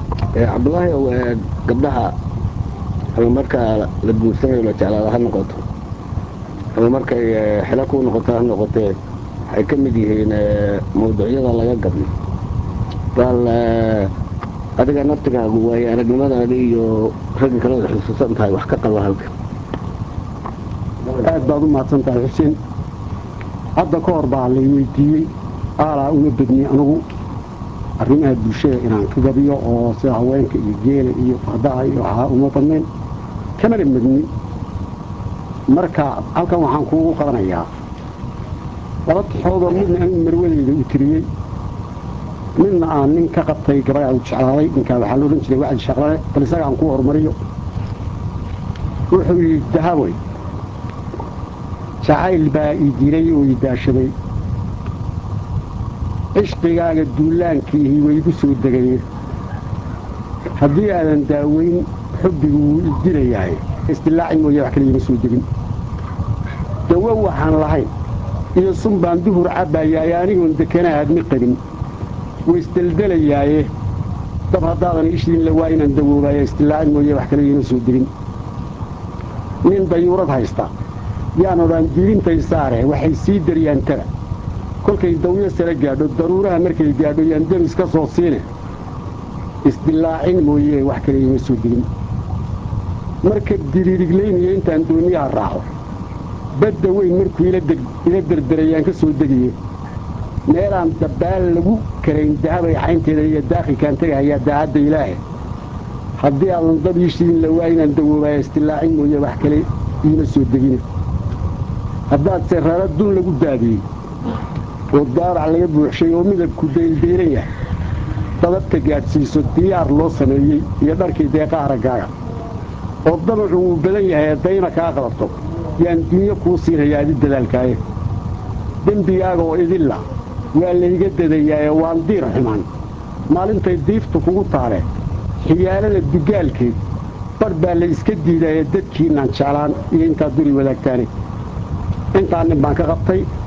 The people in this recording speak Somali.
cabdulaahi ow gabdhaha ama markaa la guursanayo la jeclaada ha noqoto ama markay xilo ku noqoto ha noqotee waxay ka mid yihiin mawduucyada laga gadnay bal adiga naftigaagu waayo aragnimadaada iyo ragga kale wad xusuusan tahay wax ka qaba halka aad baad u mahadsan tahay xuseen hadda ka hor baa lay weydiiyey aalaa uma bedni anugu arrimaha bulshada inaan ka gabiyo oo sida haweenka iyo geela iyo fardaha iyo waxaa uma badnayn kamana medni marka halkan waxaan kuugu qabanayaa laba tixoodoo midna anigu marwadeyda u tiriyey midna aan nin ka qabtay gabadha u jeclaaday ninkaa waxaa loodhan jiray wacdi shaqlane bal isaga aan kuu horumariyo wuxuu yidhi dahaboy jacayl baa ii dilay oo ii daashaday cishqigaaga duulaankiihi waygu soo degaye haddii aadan daaweyn xubbigu wuu i dilayahay isdilaaci mooye wax kaliya ma soo degin dawo waxaan lahayn iyo sun baan duhur cabbaayaaye anigoon dekana aadmi qabin waisdeldelayaaye dab haddaadan ishiinla waa inaan dawoobaaye isdilaaci mooye wax kaliya ma soo degin nin dayuurad haysta yaan odhaan diirintay saare waxay sii daryaan tara kolkay dawyo sare gaadho daruuraha markay gaadho yaan demis ka soo siine isdilaacin mooye wax kale ima soo degin marka diriiriglaynaya intaan dooniyaha raaco badda weyn markuu ila derderayaan ka soo degaye meelaan dabbaal lagu karayn dahabay xaynteeda iyo daakhilkaan tegahayaa daacadda ilaahe haddii aadan dab iishiin la waa inaan dawoobaayo isdilaacin mooye wax kale iima soo degine haddaadse rara dun lagu daadiyey oo daarac laga buuxshay oo midabku daylbayran yahay dadabta gaadhsiiso diyaar loo sameeyey iyo dharkii deeqa araggaaga oo damacu wuu badan yahay ee dayna kaa qabato yaan dunyo kuu siinayaa adi dadaalkaaye dembigaaga oo idilla waa layga dadayaaye waan diir xumaan maalintay diiftu kugu taale xiyaalada dugaalkeed badh baa la iska diidaaye dadkiinaan jeclaan iyo intaad duri wadaagtaane intaa nin baan ka qabtay